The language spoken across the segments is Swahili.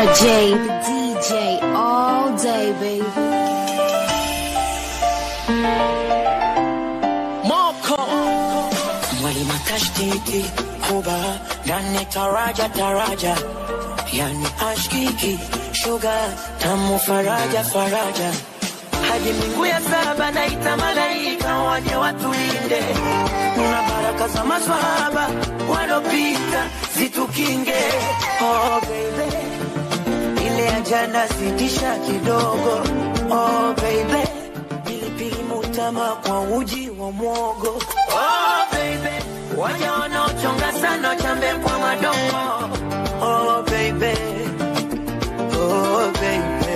DJ, the DJ all day, baby. Moko mwalimu tashtiti kuba ndani taraja taraja yani ashkiki shuga tamu faraja faraja hadi mbingu ya saba naita malaika waje watulinde na baraka za maswahaba walopita zitukinge oh baby ile ya jana sitisha kidogo oh baby pilipili mutama kwa uji wa mwogo oh baby waja wanaochonga sana chambe kwa madogo oh baby oh baby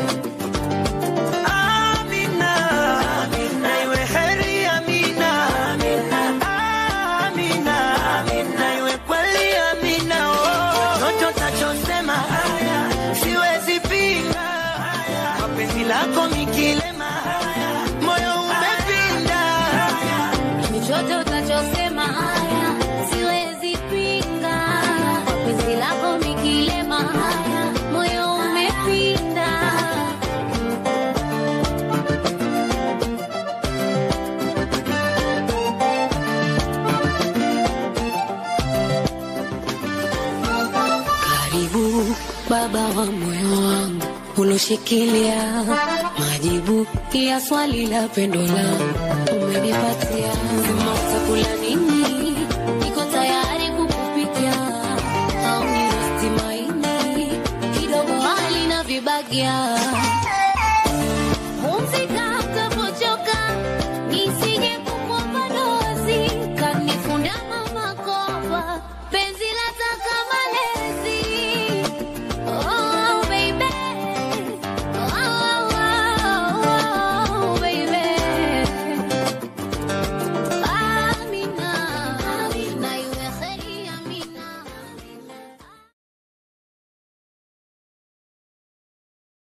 Amina, na iwe heri Amina. Amina, na iwe kweli Amina, oh. Chochote utachosema siwezi pinga, mapenzi lako mikilema, moyo umepinda. Chochote utachosema haya, siwezi pinga. Penzi lako mikilema haya, moyo umepinda. Karibu baba wa moyo wangu uloshikilia majibu ya swali la pendo langu umenipatia. Sema utakula nini, niko tayari kukupikia. Au ni rosti maini kidogo hali na vibagia